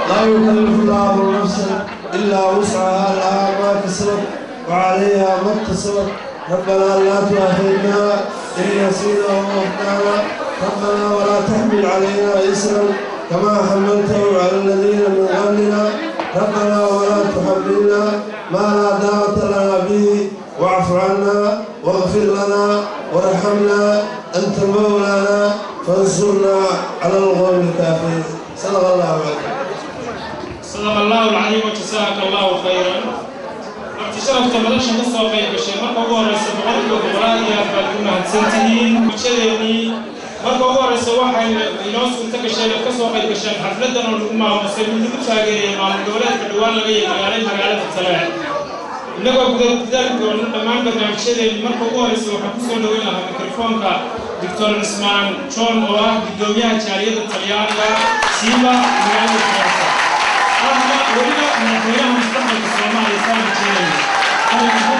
لا يكلف الله نفسا إلا وسعها لها ما كسبت وعليها ما اكتسبت ربنا لا تؤاخذنا إن نسينا وأخطأنا ربنا ولا تحمل علينا إسرا كما حملته على الذين من قبلنا ربنا ولا تحملنا ما لا دعوة لنا به واعف عنا واغفر لنا وارحمنا أنت مولانا فانصرنا على القوم الكافرين صدق الله عليه صدق الله العظيم وجزاك الله خيرا marti sharafta madasha ka soo qayb gashay marka ugu horeysa boqolkiiba boqolaad iyo aad baad ku mahadsantihiin bulshadeennii marka ugu horeysa waxay inoo suurta gasheen aad ka soo qayb gasheen xafladan oo lagu maamusay mid lagu taageerayay maamul goboleedka dhowaan laga yaqaanay magaalada taleec innagoo gudagudaali doona dhammaan barnaamijyadeennii marka ugu horeysa waxaan kusoo dhaweyn lahaa mikrofoonka doctor cismaan john oo ah guddoomiyaha jaaliyadda talyaaniga siiba magaalada faransa ahna weliba madaxweynaha mustaqbalka soomaaliya saana jeedaya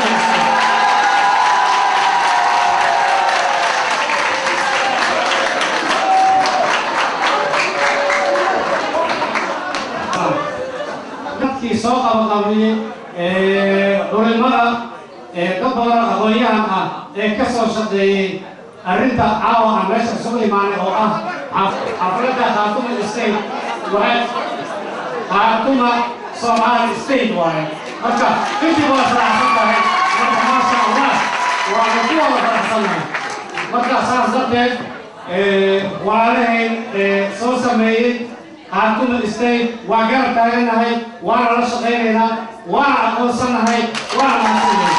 dadkii soo qabaqabliyey culimada ka badan aqoon-yahan ah ee ka soo shaqeeyey arrinta caawa aan meesha isugu imaanay oo ah xafladda khaatuma state waaye khaatuma soomaali state waaye marka intii wada faraxsan tahay marka maasha allah waana ku wada faraxsannahay marka saas darteed walaalahayn soo sameeyey khaatuma state waa garab taaganahay waana la shaqaynaynaa waana aqoonsanahay waana mahadsannahay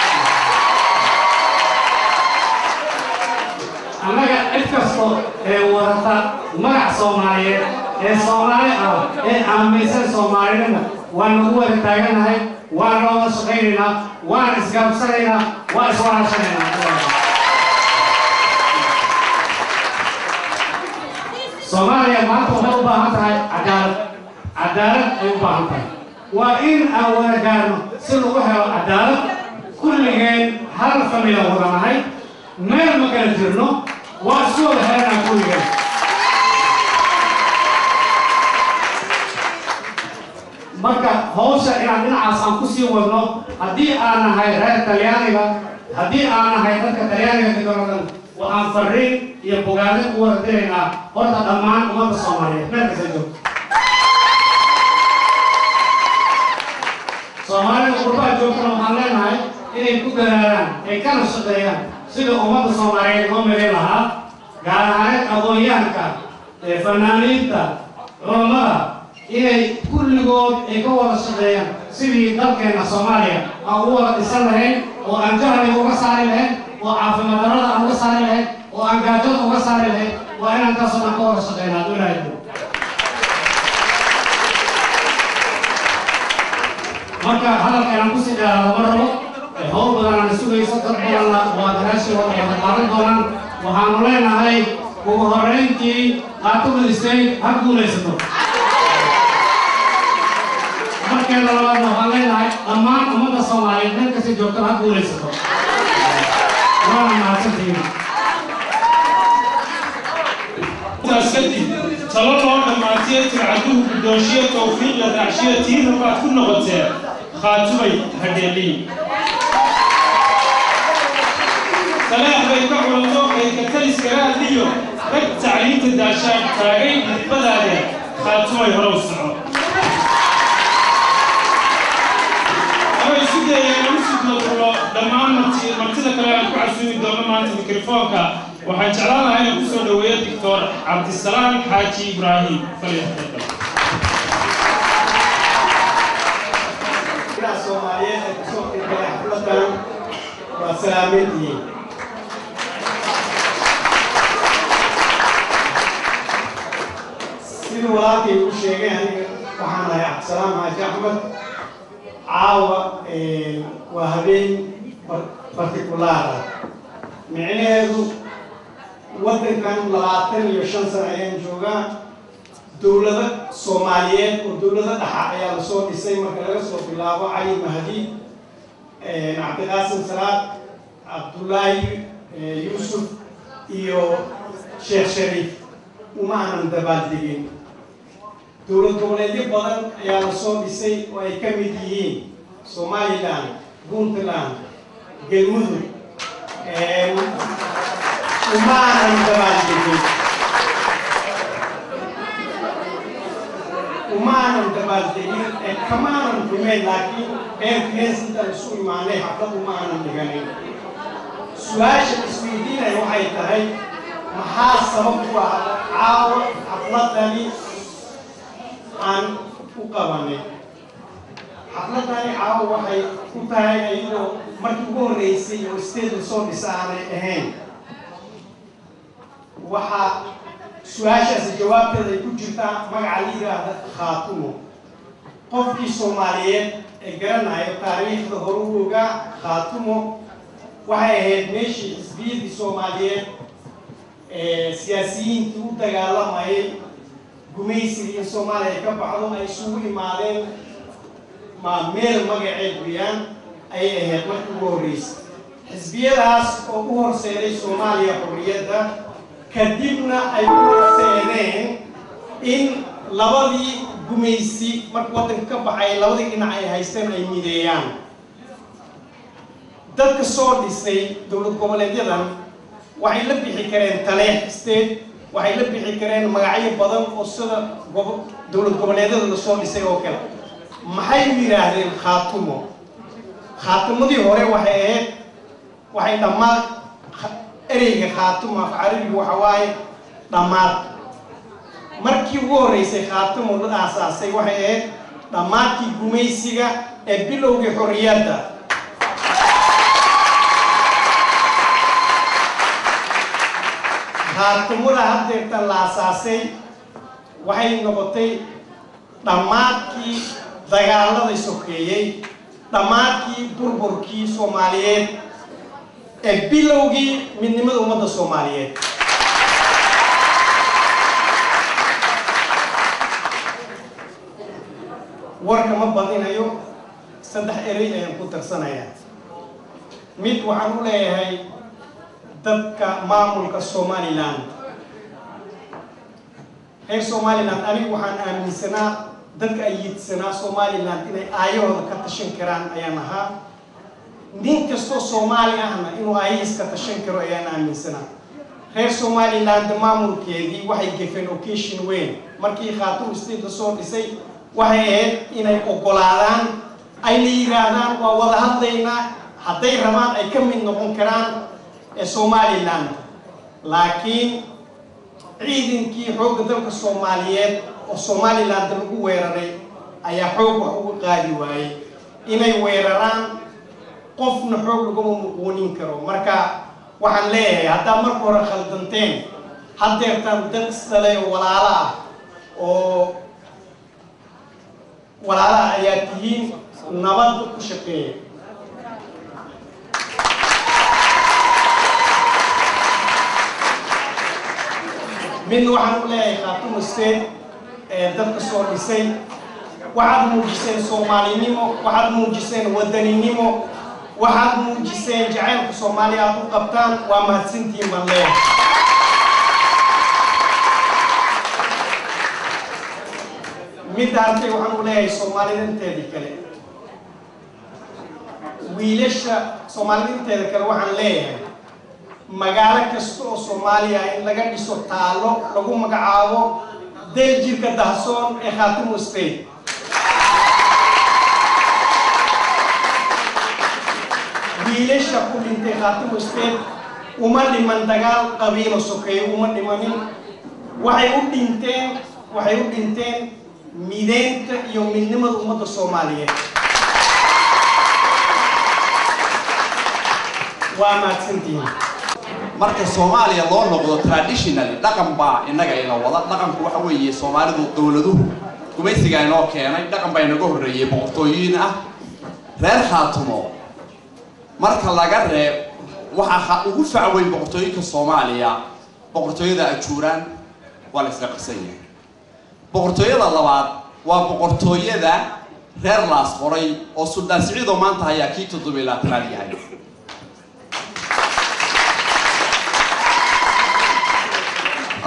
annaga cid kasto ee wadata magac soomaaliyeed ee soomaali ah ee aaminsan soomaalinima waan nagu wada taaganahay waan looga shaqaynaynaa waan isgaabsanaynaa waan iswaraashanaynaa soomaaliya maanta waxay u baahan tahay cadaalad cadaalad ay u baahan tahay waa in aan wada gaarno si lagu helo cadaalad kulligeen hal famila wadanahay meel ma kala jirno waa isku wada helanaa kulligeen marka hawsha inaan dhinacaas aan kusii wadno haddii aan nahay reer talyaaniga haddii aan nahay dadka talyaaniga kadoladan waxaan fariin iyo bogaadin u wada diraynaa horta dhammaan ummadda soomaaliyeed meel kasta joogto soomaalida qurbaha joogtana waxaan leenahay inay ku dadaalaan ay kana shaqeeyaan sida ummadda soomaaliyeed loo midayn lahaa gaar ahaaneed aqoon-yahanka fanaaniinta culammada inay kulligood ay ka wada shaqeeyaan sidii dalkeenna soomaaliya aan u wada dhisan lahayn oo aan jahliga uga saari lahayn oo caafimaad darrada aan uga saari lahayn oo aan gaajada uga saari lahayn waa inaan taasoo dhan ka wada shaqeynaa hadduu ilaahay jiro marka hadalka inaan kusii dheeraado ma rabo howl badan aan sugayso dad badanna waa gadaashooda wada qaadan doonaan waxaanu leenahay ugu horreyntii qaatuma state ha guulaysato markeeda labaadna waxaan leenahay dhammaan ummadda soomaaliyeed meel kasta joogtana ha guulaysato waana mahadsantihiin intaas kadib talo loo dhammaatiyey tircaduhu guddoonshiya tawfiiq la raacshiya tiina baad ku noqotee khaatumay hadheeliin talaax bay ka culato kaydka taliskala hadliyo rag tacliinta daashaan taagay midbadaade khaatumay horow soco ama isu dayeen u sudladulo dhammaan marti martida kale aan ku casuumi doono maanta mikrofoonka waxaan jeclaan lahaa inaan kusoo dhaweeyo doctor cabdisalaam xaaji ibraahim falyatafadal soomaaliyeed ee kusoo qeybgalay xafladan waa salaameyntihiin siduu walaalkay u sheegay aniga waxaan ahay cabdisalaam xaaji axmed caawa waa habeen bartikulaara micnaheedu waddankan labaatan iyo shan sano ayaan joogaa dowlado soomaaliyeed oo dowlado dhaxa ayaa lasoo dhisay marka laga soo bilaabo cali mahdi cabdiqaasim salaad cabdullaahi yuusuf iyo sheekh shariif uma aanan dabaaldegin dowlad goboleedyo badan ayaa la soo dhisay oo ay ka mid yihiin somalilan puntland galmudug umaanan dabaaldegin umaanan dabaaldegin ee kamaanan rumeyn laakiin beerkines intaan isu imaanay xaflad umaanan dhiganin su-aasha isweydiinaya waxay tahay maxaa sabab u ah caawa xafladani aan u qabanay xafladani caawa waxay ku tahay ayadoo markii ugu horreysay oo state lasoo dhisa aanay ahayn waxaa su-aashaasi jawaabteeda ay ku jirtaa magaca la yidhaahda khaatumo qofkii soomaaliyeed ee garanayo taariikhda hore u ogaa khaatumo waxay ahayd meeshii xisbiyaddii soomaaliyeed ee siyaasiyiintii u dagaalamayay gumaysiga in soomaaliya ay ka baxdo ay isugu imaadeen ma meel magaceed weyaan ayay ahayd markii ugu horreysay xisbiyadaas oo u horseeday soomaaliya xorriyadda kadibna ay u horseedeen in labadii gumaysi marka waddanka ka baxay labadii dhinac ay haysteen ay mideeyaan dadka soo dhisay dowlad goboleedyadan waxay la bixi kareen taleex state waxay la bixi kareen magacyo badan oo sida dowlad goboleedyada lasoo dhisay oo kale maxay u yidhaahdeen khaatumo khaatimadii hore waxay ahayd waxay dhammaad ereyga khaatumo af carabiga waxa waaye dhammaad markii ugu horreysay khaatumo la aasaasay waxay ahayd dhammaadkii gumaysiga ee bilowgii xorriyadda khaatimada haddeertan la asaasay waxay noqotay dhammaadkii dagaaladay sokeeyey dhammaadkii burburkii soomaaliyeed ee bilowgii midnimada ummadda soomaaliyeed warka ma badinayo saddex erey ayaan ku tarsanayaa mid waxaan u leeyahay dadka maamulka somalilan reer somalilan anigu waxaan aaminsanaa dadka ay yidsanaa somalilan inay aayahooda ka tashan karaan ayaan ahaa nin kastoo soomaali ahna inuu aayahiis ka tashan karo ayaan aaminsanaa reer somaliland maamulkeedii waxay gefeen occasion weyn markii khaatum state la soo dhisay waxay ahayd inay ogolaadaan ayna yidhaahdaan waa wada hadlaynaa hadday rabaan ay ka mid noqon karaan ee somalilan laakiin ciidankii xoogga dalka soomaaliyeed oo somaliland lagu weeraray ayaa xoog wax uga qaadi waayey inay weeraraan qofna xoog laguma muquunin karo marka waxaan leeyahay haddaa marka hore khaldanteen haddeertaan dad isdhalay oo walaalo ah oo walaalaha ayaa tihiin nabadda ku shaqeeya midna waxaan u leeyahay khaatuma state ee dadka soo dhisay waxaad muujiseen soomaalinimo waxaad muujiseen wadaninimo waxaad muujiseen jacaylka soomaaliya aad u qabtaan waa mahadsantihiin baan leeyahay midda arkay waxaan u leeyahay soomaalida inteedii kale wiilasha soomaalida inteeda kale waxaan leeyahay magaalo kasta oo soomaaliya in laga dhiso taalo lagu magacaabo del jirka dahsoon ee khaatimo state wiilasha ku dhintay khaatimo state uma dhiman dagaal qabiilo sokeeyo uma dhimanin waxay u dhinteen waxay u dhinteen mideynta iyo midnimada ummadda soomaaliyeed waa mahadsantihiin marka soomaaliya loo noqdo traditionally dhaqan baa innaga ina wada dhaqanku waxa weeye soomaalidu dowladuhu gumaysigaa inoo keenay dhaqan baa inaga horreeyey boqortooyin ah reer khaatumo marka laga reeb waxaa ugu facweyn boqortooyinka soomaaliya boqortooyada ajuuraan waa la isla qarsan yahay boqortooyada labaad waa boqortooyada reer laas qoray oo suldaan siciidoo maanta hayaa kii toddobiy laatanaad yahay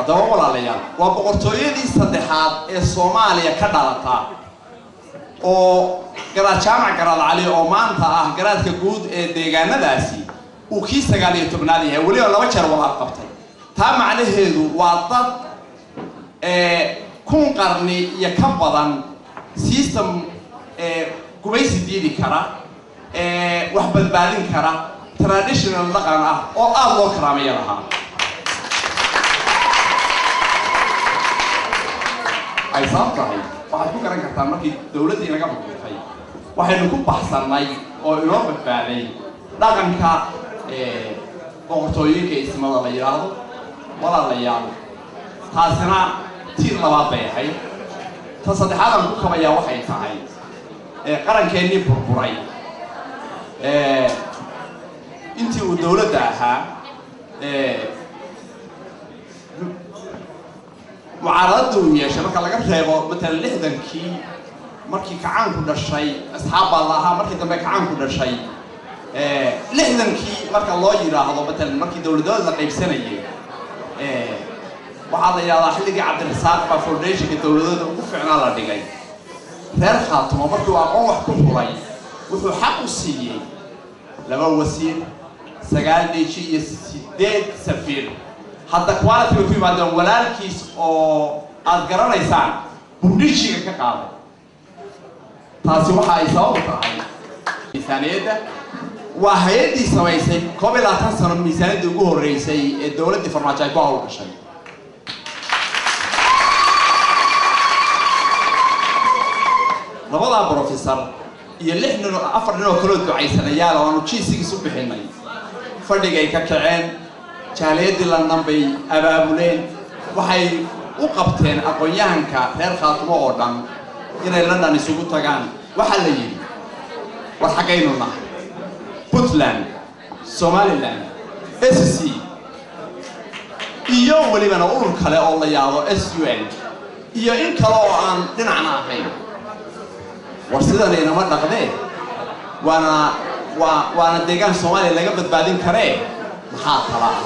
haddaba walaalayaal waa boqortooyadii saddexaad ee soomaaliya ka dhalata oo garaad jaamac garaad cali oo maanta ah garaadka guud ee deegaanadaasi uu kii sagaal iyo tobnaad yahay weliba laba jeer walaal qabtay taa macnaheedu waa dad kun qarni iyo ka badan system gumaysi diidi kara wax badbaadin kara traditional dhaqan ah oo aada loo karaamaya lahaa ay sabab tahay waxaad ku garan kartaa markii dawladdii naga burburtay waxaynu ku baxsannay oo inoo badbaaday dhaqanka boqortooyinka ismada la yidhaahdo walaalayaal taasina tiir labaad bay ahayd ta saddexaad aan ku kabayaa waxay tahay qarankeenii burburay intii uu dawladda ahaa mucaaradada uu yeeshay marka laga reebo matalan lixdankii markii kacaanku dhashay asxaab baa la ahaa markii dambe kacaanku dhashay lixdankii marka loo yidhaahdo matalan markii dawladnimada la qaybsanayay waxaa la yidhahdaa xilligii cabdirasaaq baa foundationka dawladada ugu fiicnaa la dhigay reer khaatumo markuu aqoon wax ku hulay wuxuu xaq u siiyey laba wasiir sagaal dheji iyo sideed safiir hadda quality bay ku yimaadeen walaalkiis oo aada garanaysaan bundhijiga ka qaaday taasi waxa ay sabab tahay miisaaniyadda waa hay-addii samaysay koob iyo labaatan sano miisaaniyaddii ugu horreysay ee dowladdii farmaajo ay ku hawl gashay labadaa brofesor iyo lix nin oo afar nin oo kaloo ducaysanayaal oo aanu jiisigiis u bixinay fadhigay ka kaceen jaaliyaddii london bay abaabuleen waxay u qabteen aqoon-yahanka reer khaatumo oo dhan inay london isugu tagaan waxaa la yidhi war xaggaynu nahay puntland somaliland s c iyo welibana urur kale oo la yaabo s u n iyo in kale oo aan dhinacna ahayn war sidan inama dhaqdee waana waa waana deegaan soomaaliya laga badbaadin karee maxaa tala ah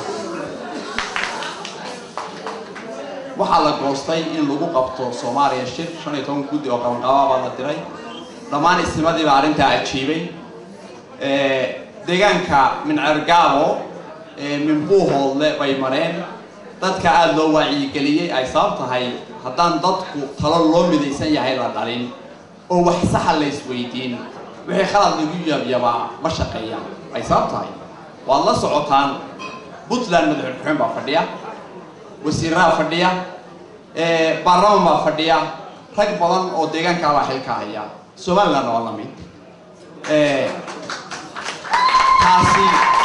waxaa la goostay in lagu qabto soomaaliya shir shan iyo toban guddi oo qabanqaabaa baa la diray dhammaan isnimadii baa arrintaa ajiibay deegaanka mincergaabo minbuuhoodle bay mareen dadka aada loo wacyigeliyey ay sabab tahay haddaan dadku talo loo midaysan yahay la dhalin oo wax saxa la isweydiin wixii khalad lagu yabyabaa ma shaqeeyaan ay sabab tahay waad la socotaan puntland madaxulkuxeen baa fadhiya wasiiraha fadhiya baarlaman baa fadhiya rag badan oo deegaankaa baa xilka haya somalilandna waa la mid taasi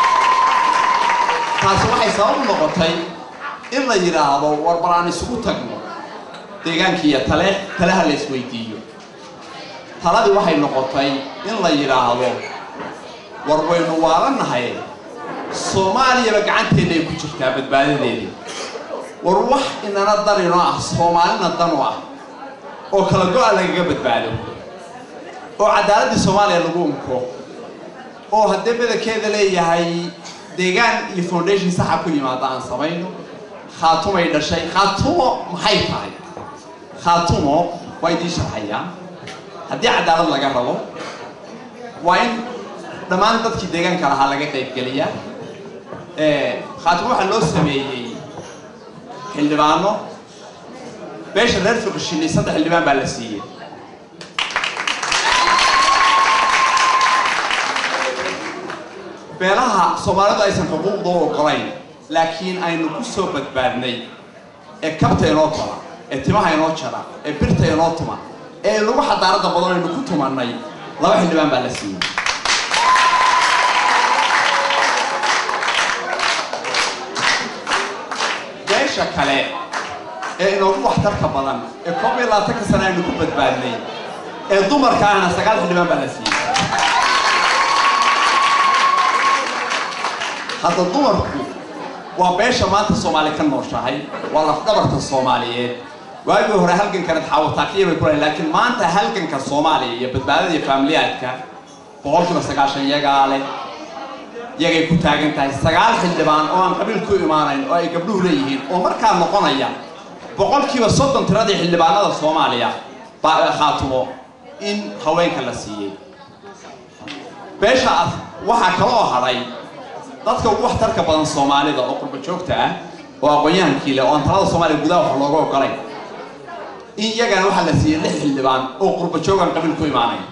taasi waxay sabab u noqotay in la yidhaahdo war bal aan isugu tagno deegaankiiyo tale talaha la isweydiiyo taladii waxay noqotay in la yidhaahdo war waynu waalanahay soomaaliyaba gacanteena ay ku jirtaa badbaadadeedii war wax inana danino ah soomaalina danu ah oo kala go-a lagaga badbaado oo cadaaladii soomaaliya lagu unko oo haddee badankeeda leeyahay deegaan iyo foundation saxa ku yimaada aan samayno khaatumay dhashay khaatumo maxay tahay khaatumo waa idiin sharxayaan haddii cadaalad laga rabo waa in dhammaan dadkii deegaanka lahaa laga qaybgeliyaa khaatumo waxaa loo sameeyey xildhibaano beesha reer fiqishini saddex xildhibaan baa la siiyey beelaha soomaalidu aysan xuquuqda u ogolayn laakiin aynu ku soo badbaadnay ee kabta inoo tala ee timaha inoo jara ee birta inoo tuma ee lagu xadaarada badan aynu ku tumanay laba xildhibaan baa la siiyey beesha kale ee inoogu waxtarka badan ee koob iyo labaatanka sana aynu ku badbaadnay ee dumarka ahna sagaal xildhibaan baa la siiyey hadda dumarku waa beesha maanta soomaali ka nooshahay waa lafdhabarta soomaaliyeed waagii hore halgankanad xaawataakiya bay ku lahayn laakiin maanta halganka soomaaliya iyo badbaadada iyo faamiliyaadka boqolkiiba sagaashan yagaa leh yagay ku taagan tahay sagaal xildhibaan oo aan qabiil ku imaanayn oo ay gabdhuhu leeyihiin oo markaa noqonaya boqolkiiba soddon tiradii xildhibaanada soomaaliya baa khaatumo in haweenka la siiyey beesha waxaa kale oo hadhay dadka ugu waxtarka badan soomaalida oo qurba joogta ah oo aqoon-yahankii leh oo aan talada soomaaliya gudaha wax looga ogolay in iyagana waxaa la siiyey lix xildhibaan oo qurba joogaan qabiil ku imaanayn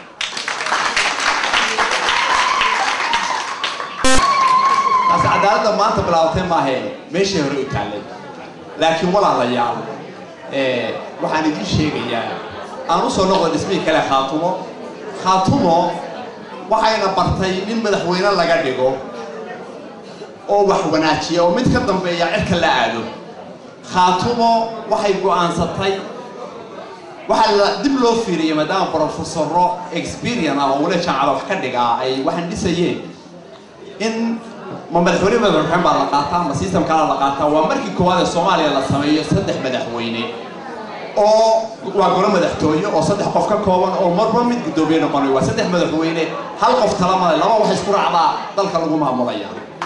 taasi cadaaladda maanta bilaabatay maahe meeshii hore u taallay laakiin walaalayaal waxaan idiin sheegayaa aan usoo noqdo dhismihii kale khaatumo khaatumo waxayna bartay in madaxweyne laga dhigo oo wax wanaajiya oo mid ka dambeeya cirka la aado khaatumo waxay go'aansatay waxaa la dib loo fiiriyay maadaama brofesoro experian ah oo weli jaamacada wax ka dhigaa ay waxaan dhisayeen in ma madaxweyne madaxweyne baa la qaataa ma system kalaa la qaataa waa markii koowaad ee soomaaliya la sameeyo saddex madaxweyne oo waa golo madaxtooye oo saddex qof ka kooban oo marba mid guddoomiye noqonayo waa saddex madaxweyne hal qof talamale laba wax isku raacdaa dalka lagu maamulaya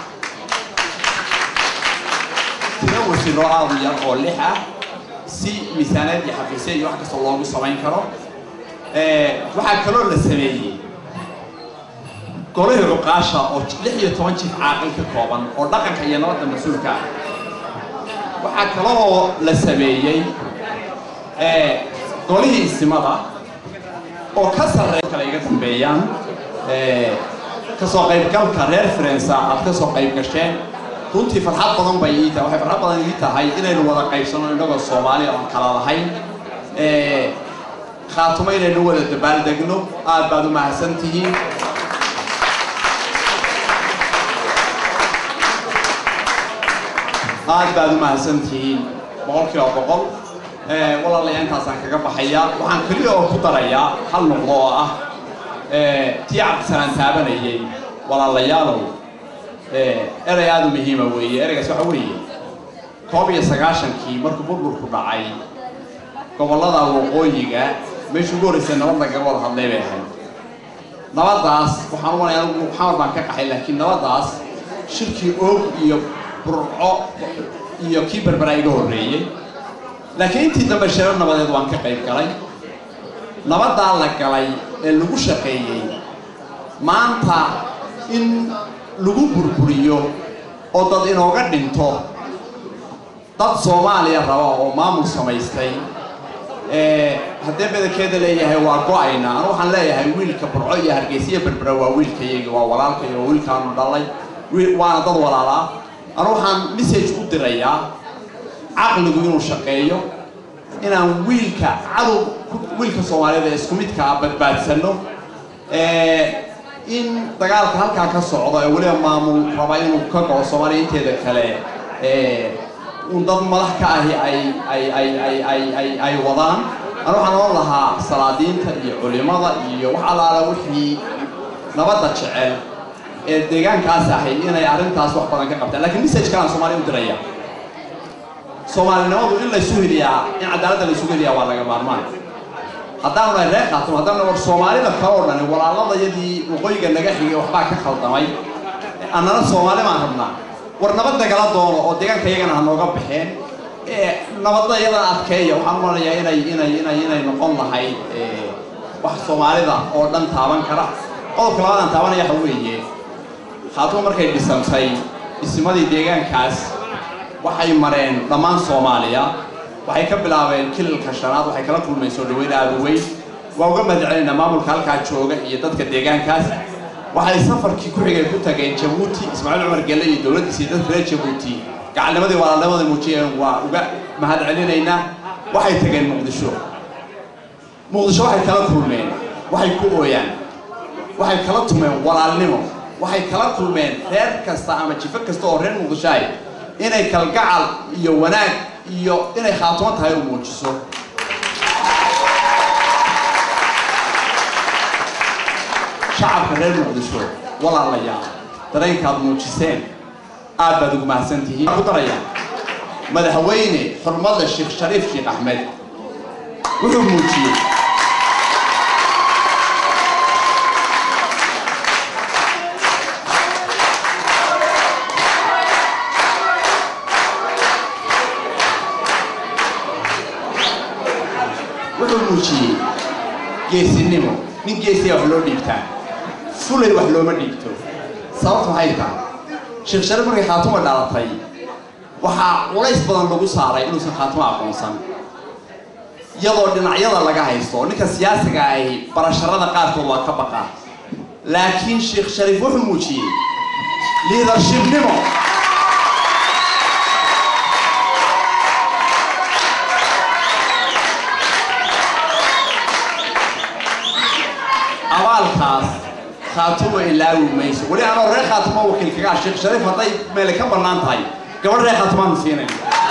tiro wasiiro aad u yar oo lix ah si miisaaneed iyo xafiisye iyo wax kastoo loogu samayn karo waxaa kaloo la sameeyey golihii cuqaasha oo lix iyo toban jif caaqil ka kooban oo dhaqanka iyo nabadda mas-uulka ah waxaa kaloo la sameeyey golihii isimada oo ka sarreeya kale iga dambeeyaan kasoo qaybgalka reer farensa aad ka soo qayb gasheen runtii farxad badan bay ii tahay waxay farxad badan ii tahay inaynu wada qaybsano innagoo soomaaliya oon kala lahayn khaatumo inaynu wada dabaaldegno aad baad u mahadsan tihiin aad baad u mahadsan tihiin boqol kiiba boqol walaalayaa intaasaan kaga baxayaa waxaan keliya oo ku darayaa hal noqdo oo ah tii cabdisalaan taabanayay walaalayaalow erey aada u muhiima weeye ereygaas waxa weeye koob iyo sagaashankii markuu burburku dhacay gobollada waqooyiga meeshuu ugu horreysay nabad lagaga wada hadlay bay ahayd nabaddaas waxaan u malaya anigu xamar baan ka qaxay laakiin nabaddaas shirkii oog iyo burco iyo kii berberaa iga horreeyey laakiin intii dambe sheero nabadeed waan ka qayb galay nabaddaa la galay ee lagu shaqeeyey maanta in lagu burburiyo oo dad inooga dhinto dad soomaaliya raba oo maamul samaystay haddee badankeeda leeyahay waa go-ayna anu waxaan leeyahay wiilka burco iyo hargeysiya berbera waa wiilkayagi waa walaalkay waa wiilkaanu dhalay waana dad walaalaa anu waxaan message u dirayaa caqligu inuu shaqeeyo inaan wiilka cadow wiilka soomaaliyeed ee isku midka ah badbaadsanno in dagaalka halkaa ka socdo ee weliba maamul raba inuu ka go'o soomaaliya inteeda kale un dad madax ka ahi ay ay ay ay ay ay ay wadaan anu waxaan oon lahaa salaadiinta iyo culimada iyo wax allaala wixii nabadda jecel ee deegaankaas ahayd inay arrintaas wax badan ka qabtaan lakiin message kalaan soomaaliya u diraya soomaalinimadu in laysu heliyaa in cadaaladda laysugu heliyaa waa laga maarmaan haddaanu nahay reer khaatimo haddaanu war soomaalida kale oo dhani walaaladayadii waqooyiga naga xigay waxbaa ka khaldamay annana soomaali baan rabnaa war nabad nagala doono oo deegaanka iyagana ha nooga baxeen nabadda iyadana adkeeya waxaan u malanayaa inay inay inay inay noqon lahayd wax soomaalida oo dhan taaban kara qodobka labaadaan taabanaya waxa weeye khaatimo markay dhisantay dhismadii deegaankaas waxay mareen dhammaan soomaaliya waxay ka bilaabeen kilalka shanaad waxay kala kulmeen soo dhaweyn aada u weyn waa uga mahadcelinaynaa maamulka halkaa jooga iyo dadka deegaankaas waxay safarkii ku xigay ku tageen jabuuti ismaaciil cumar gelle iyo dowladdiisa iyo dadka reer jabuuti gacalnimadii walaalnimadii muujiyeen waa uga mahadcelinaynaa waxay tageen muqdisho muqdisho waxay kala kulmeen waxay ku ooyaan waxay kala tumeen walaalnimo waxay kala kulmeen reer kasta ama jifo kasta oo reer muqdisho ahy inay kalgacal iyo wanaag iyo inay khaatumo tahay u muujiso shacabka reer muqdisho walaalayaal dareenkaad muujiseen aad baad ugu mahadsan tihiin ku daraya madaxweyne xurmada sheekh shariif sheekh axmed wuxuu muujiyey wuxuu muujiyey geesinimo nin geesiya wax loo dhiibtaa fulay wax looma dhiibto sababta maxay tahay sheekh shariif markay khaatuma dhalatay waxaa culays badan lagu saaray inuusan khaatuma aqoonsan iyadoo dhinacyada laga haysto ninka siyaasiga ahi barasharada qaarkood waa ka baqaa laakiin sheekh shariif wuxuu muujiyey liidarshibnimo abaalkaas khaatuma ilaawi mayso weli anoo reer khaatuma wakiil kaga ah sheekh shariif hadday meele ka bannaan tahay gabadh reer khaatumaanu siinay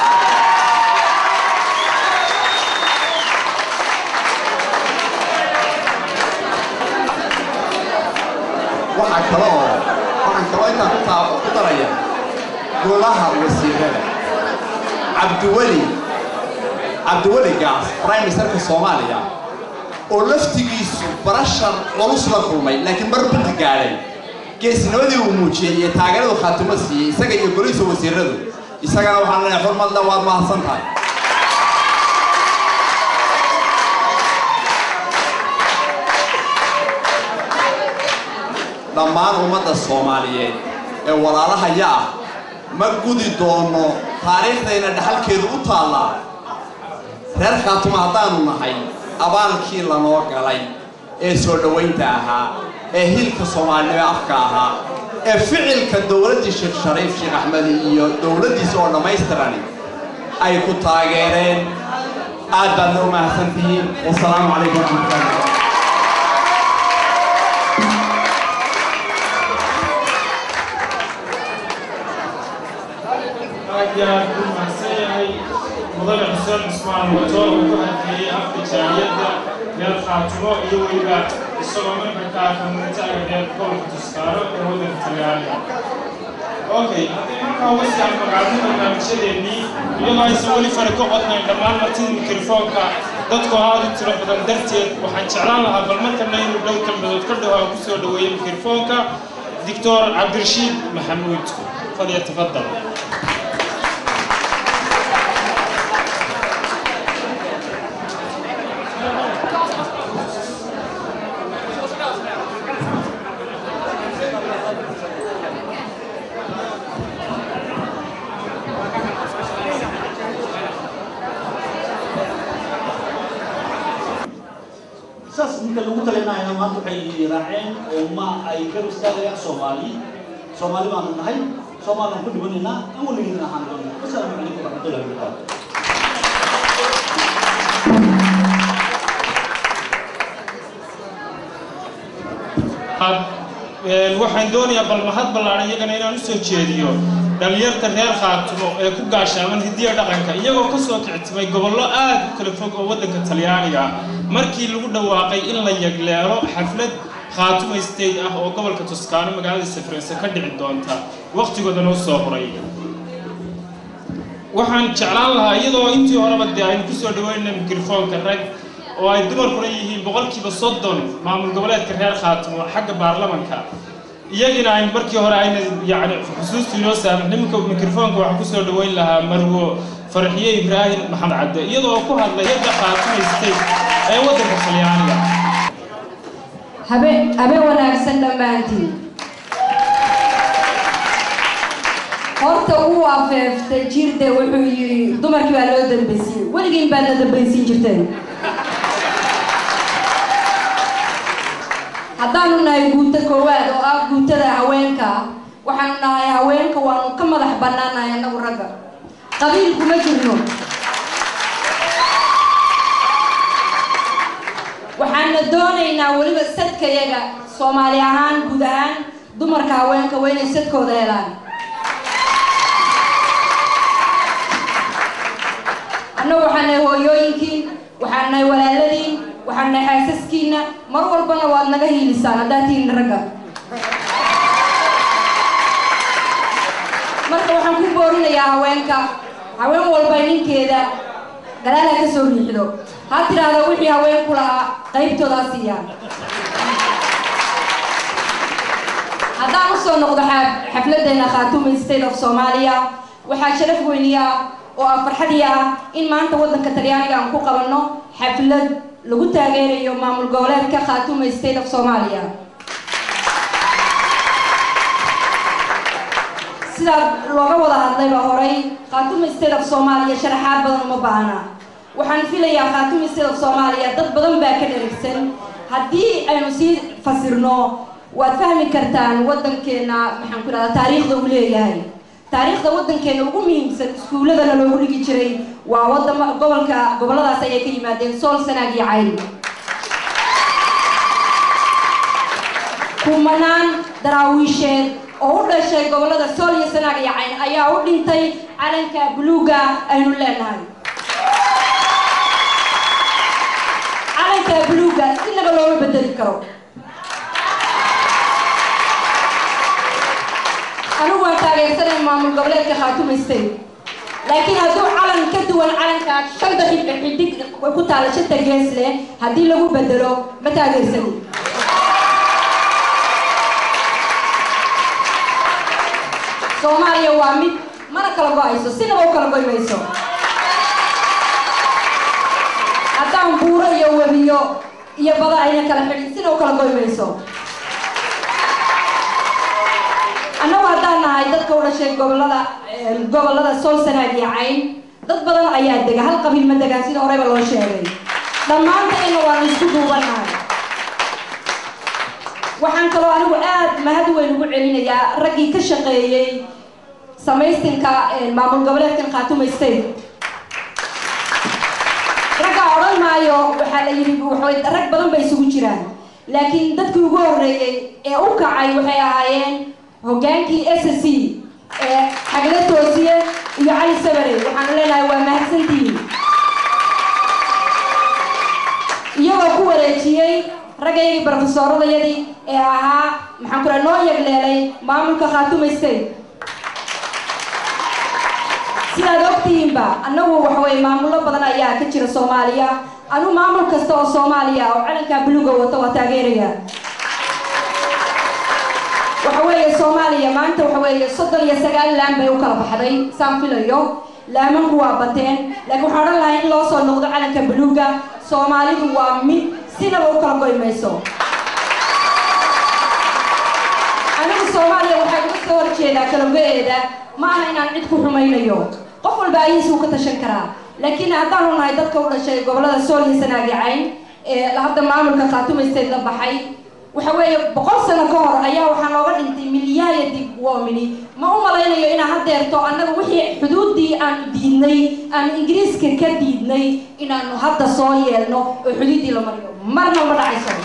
waxaa kale oo waxaan kaloo intaan ku taa ku daraya golaha wasiirada cabdiweli cabdiweli gaas prime ministerka soomaaliya oo laftigiisu barashar culus la kulmay laakiin mar badda gaadhay geesnimadii uu muujiyey iyo taageeradu khaatimo siiyey isaga iyo golihiisa wasiiradu isagana waxaan leeyahay xurmadle waad mahadsan tahay dhammaan ummadda soomaaliyeed ee walaalahaya ah ma gudi doono taariikhdayna dhaxalkeedu u taallaa reer khaatuma haddaanu nahay abaalkii lanoo galay ee soo dhowaynta ahaa ee hilka soomaalinimo afka ahaa ee ficilka dowladdii sheekh shariif sheekh axmed iyo dowladdiisa oo dhammaystirani ay ku taageereen aad baadna u mahadsantihiin wasalaamu calaykum waraxmatullahi aad iyo aad u mahadsan yahay mudane xuseen cusmaan wato uu ku hadleeyey afka jaaliyadda reer khaatimo iyo weliba isagoo marka ka ah komunitaga reer gobolka tuskaaro ee waddanka talyaaniga okay haddii markaa uga sii anfaqaadno barnaamijyadeennii iyadoo aysan weli fari ka qodnayn dhammaan martida mikrofoonka dadku aad u tiro badan darteed waxaan jeclaan lahaa bal markana inuu dhow kalmadood ka dhaho aan ku soo dhoweeyo mikrofoonka دكتور عبد الرشيد محمود فليتفضل saas ninka lagu talinayana maanta waxay raaceen oo ma ay gar istaagayaan soomaali soomaali baanu nahay soomaalaan ku dhibanaynaa an weligeedna ahaan doonaa wasalaamu calaykum waraxmatullahi wabarakaatu waxaan doonayaa bal mahad ballaaran iyagana inaan usoo jeediyo dhalinyarta reer khaatumo ee ku gaashaaman hidiya dhaqanka iyagoo ka soo kictimay gobollo aad u kala fog oo waddanka talyaaniga ah markii lagu dhawaaqay in la yagleelo xaflad khaatumo state ah oo gobolka tuskaano magaalada safreyse ka dhici doonta wakhtigoodana u soo horay waxaan jeclaan lahaa iyadoo intii horeba dee aynu kusoo dhaweynay mikrofoonka rag oo ay dumarkuna yihiin boqolkiiba soddon maamul goboleedka reer khaatimo xagga baarlamanka iyagina aynu markii hore ayna yacni xusuustu inoo saamax nimanka mikrofoonka waxaan kusoo dhaweyn lahaa marwo farxiye ibraahim maxamed cadde iyadoo ku hadlay yadda khaatimo state ee waddanka talyaaniga habe habe wanaagsan dhammaantiin horta uu afeeftay jirde wuxuu yidhi dumarkii baa loo dambaysiin weligiin baad la dambaysiin jirteen haddaanu nahay guuto koowaad oo ah guutada haweenka waxaanu nahay haweenka waanu ka madax bannaanahay annagu ragga qabiil kuma jirno waxaana doonaynaa weliba sadkayaga soomaali ahaan guud ahaan dumarka haweenka waa inay sadkooda helaan annagu waxaan nahay hooyooyinkiin waxaan nahay walaaladiin waxaan nahay xaasaskiina mar walbana waad naga hiilisaan haddaad tihiin ragga marka waxaan ku boorinayaa haweenka haween walba ninkeeda gadaal ha ka soo riixdo ha tidhaahdo wixii haweenku lahaa qaybtooda ha siiyaan haddaan usoo noqdo xafladeena khaatuma state of soomaaliya waxaa sharaf weyniya oo ah farxadii ah in maanta waddanka talyaaniga aan ku qabanno xaflad lagu taageerayo maamul goboleedka khaatuma state of soomaaliya sidaa looga wada hadlayba horay khaatuma state of soomaaliya sharaxaad badan uma baahna waxaan filayaa khaatuma state of soomaaliya dad badan baa ka dherigsan haddii aynu sii fasirno waad fahmi kartaan waddankeena maxaan ku idhahdaa taariikhda uu leeyahay taariikhda waddankeena ugu muhiimsan iskuulladana loogu dhigi jiray waa wadama gobolka gobolladaas ayay ka yimaadeen sool sanaag iyo cayn kumanaan daraawiisheed oo u dhashay gobollada sool iyo sanaag iyo cayn ayaa u dhintay calanka buluuga aynu leenahay calanka buluuga inaba looma bedeli karo anigu waan taageersanay maamul goboleedka khaatuma state laakiin hadduu calan ka duwan calanka shanta xidig ku taala shanta gees leh haddii lagu bedelo ma taageersanin soomaaliya waa mid mana kala go-ayso sinaba u kala goy mayso haddaan buuro iyo webiyo iyo bada ayna kala xidhin sina u kala goy mayso annagu haddaan nahay dadka u dhashay gobolada gobollada sool sanaag iyo cayn dad badan ayaa dega hal qabiil ma degaan sida horeyba loo sheegay dhammaantayna waanu isku duubanahay waxaan kaloo anigu aad mahad weyn ugu celinayaa raggii ka shaqeeyey samaystinka maamul goboleedkan khaatuma state raggaa odhan maayo waxaa la yidhi waxay rag badan bay isugu jiraan laakiin dadkii ugu horreeyey ee u kacay waxay ahaayeen hoggaankii s c ee xagla toosiye iyo cali sabare waxaanu leenahay waa mahadsantihiin iyagoo ku wareejiyey raggaygii brofesoradayadii ee ahaa maxaan ku noo yagleelay maamulka khaatuma state sidaad ogtihiinba annagu waxaweye maamullo badan ayaa ka jira soomaaliya anu maamul kasta oo soomaaliya oo calankaa buluga wato waa taageeraya waxa weeye soomaaliya maanta waxa weeye soddon iyo sagaal laan bay u kala baxday saan filayo laamanku waa bateen laakiin waxaan odhan lahay in loo soo noqdo calanka buluuga soomaalidu waa mid sinaba u kala goy mayso anigu soomaaliya waxay uga soo horjeedaa kalago-eeda ma aha inaan cid ku xumaynayo qof walba ayiisuu ka tashan karaa laakiin haddaanu nahay dadka u dhashay gobollada sool iyo sanaagi cayn ee hadda maamulka khaatuma state la baxay waxa weeye boqol sano ka hor ayaa waxaa nooga dhintay milyaaya dib womini ma u malaynayo inaan haddeerto annaga wixii xuduuddii aanu diidnay aanu ingiriiska ka diidnay inaanu hadda soo yeelno oo xuduuddii la mariyo marna ma dhacayso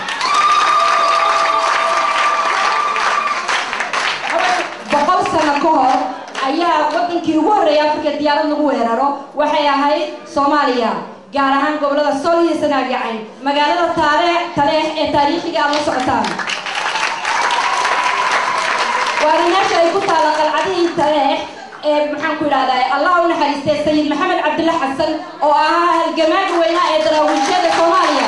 boqol sano ka hor ayaa wadankii ugu horreeyay afrika diyaarad lagu weeraro waxay ahayd soomaaliya gaar ahaan gobollada sool iyo sanaag iyo cayn magaalada taare taleex ee taariikhiga aad la socotaan waana meesha ay ku taalla qalcadihii taleex ee maxaan ku idhahdaa allah u naxariistay sayid maxamed cabdilla xasan oo ahaa halgamaaga weynaa ee daraawiishada soomaaliya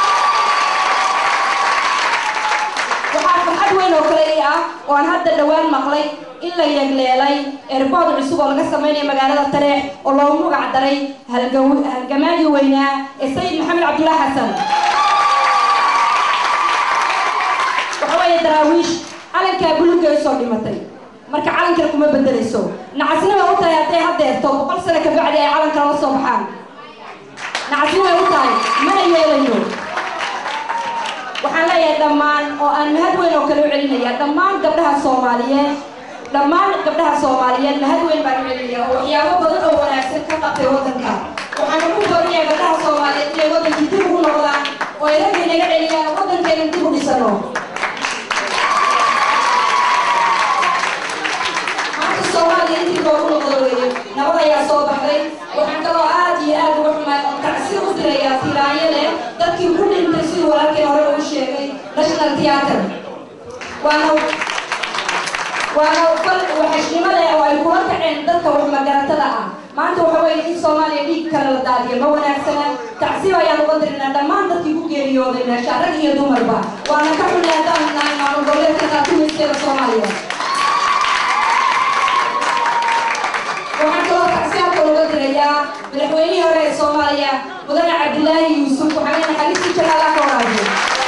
waxaa farxad weyn oo kale ii ah oo aan hadda dhowaan maqlay in la yegleelay erbood cusub oo laga samaynayo magaalada taleex oo loogu magac daray halgamaagii weynaa ee sayid maxamed cabdullah xasan waxa weeye daraawiish calankaa buluga ay soo dhimatay marka calankana kuma bedelayso nacasnima u tahay hadday haddeerto boqol sano ka bacdi ay calankana la soo baxaan nacasnimay u tahay mana yeelayo waxaan leeyahay dhammaan oo aan mahad weyn oo kale u celinaya dhammaan gabdhaha soomaaliyeed dhammaan gabdhaha soomaaliyeed mahad weyn baan u celinaya oo waxyaabo badan oo wanaagsan ka qabtay waddanka waxaan ugu boorinayaa gabdhaha soomaaliyeed inay waddankii dib ugu noqdaan oo ay ragga inaga celiyaan oo waddankeena dib u dhisano maanta soomaaliya intii loogu noqdo weeye nabad ayaa soo baxday waxaan kaloo aad iyo aad uga xumaay oo tacsi u dirayaa tilaanyo leh dadkii ku dhintay siduu walaalkii hore uu sheegay national theatre waana waana fal waxashnimada oo ay kula kaceen dadka wax magaratada ah maanta waxa weeye in soomaaliya dhiig kale la daadiyo ma wanaagsana tacsiib ayaan uga dirinaa dhammaan dadkii ku geeriyooday meesha rag iyo dumarba waana ka xunay haddaan nahay maamul goboleedka khaatumaysteeda soomaaliya waxaan kaloo tacsi halka uga diraya dhawaaqayaa madaxweynihii hore ee soomaaliya mudane cabdilaahi yuusuf waxaan leenahay xaliisii jalaala ka waraabiyo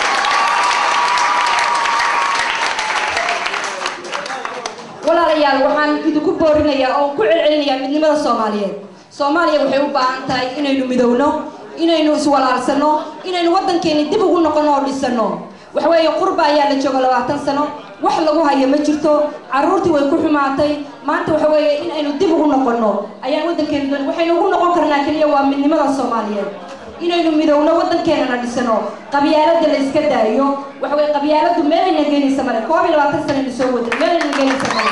walaalayaal waxaan idinku boorinayaa oo ku celcelinayaa midnimada soomaaliyeed soomaaliya waxay u baahan tahay inaynu midowno inaynu iswalaalsano inaynu waddankeeni dib ugu noqono oo dhisano waxweeye qurba ayaa la jooga labaatan sano wax lagu hayo ma jirto carruurtii way ku xumaatay maanta waxa weeye in aynu dib ugu noqono ayaan waddankeeni doon waxaynu ugu noqon karnaa keliya waa midnimada soomaaliyeed inaynu midowno waddankeenana dhisano qabyaalada la iska daayo waxa weye qabyaaladu meelayna geenaysa male koob iyo labaatan sanaynu soo waday meelayna geenaysa male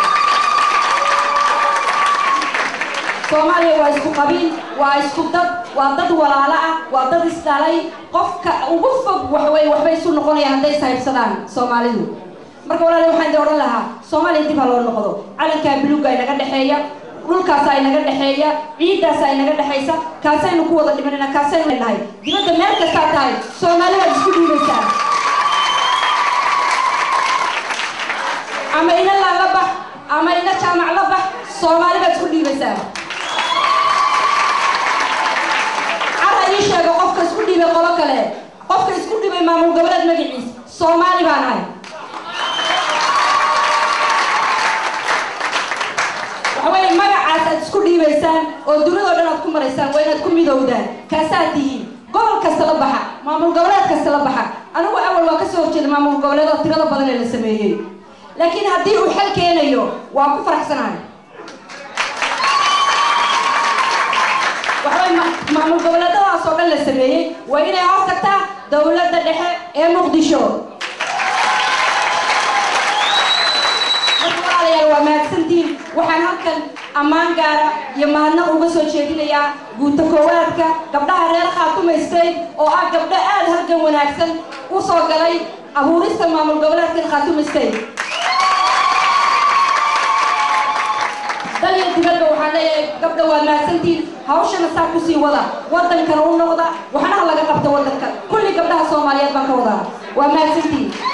soomaaliya waa isku qabiil waa isku dad waa dad walaalo ah waa dad isdhalay qofka ugu fog waxaweye waxbay isu noqonayaan hadday ishaybsadaan soomaalidu marka walaali waxaan idin odhan lahaa soomaaliya dib ha loo noqdo calankaa buluugga inaga dhexeeya dhulkaasa inaga dhexeeya ciiddaasa inaga dhexaysa kaasaynu ku wada dhimanayna kaasaynu leenahay dibadda meel kastaa tahay soomaali waad isku dhiibaysaa ama ina laan la bax ama ina jaamac la bax soomaali baad isku dhiibaysaa cara ii sheego qofka isku dhiibay qolo kale qofka isku dhibay maamul goboleed magaciis soomaali baan ahay waxaweye magacaas aad isku dhiibaysaan oo dunidao dhan aad ku maraysaan waa inaad ku midowdaan kaasaad tihiin gobol kasta la baxa maamul goboleed kasta la baxa anigu awal waa kasoo horjeeda maamul goboleedoo tirada badan ee la sameeyey laakiin haddii uu xal keenayo waa ku faraxsanahay waxaway maamul goboleedadaas oo dhan la sameeyey waa inay hoos tagtaa dowladda dhexe ee muqdisho marka walaalayaal waa mahadsantiin waxaan halkan ammaan gaara iyo mahadnaq uga soo jeedinayaa guuta koowaadka gabdhaha reer khaatuma state oo ah gabdho aada halgan wanaagsan u soo galay abuurista maamul goboleedkan khaatuma state dal iyo dibadda waxaan leeyahay gabdha waa mahadsantiin hawshana saa kusii wada waddankana u noqda waxna ha laga qabta waddanka kulli gabdhaha soomaaliyeed baan ka wadaa waa mahadsantiin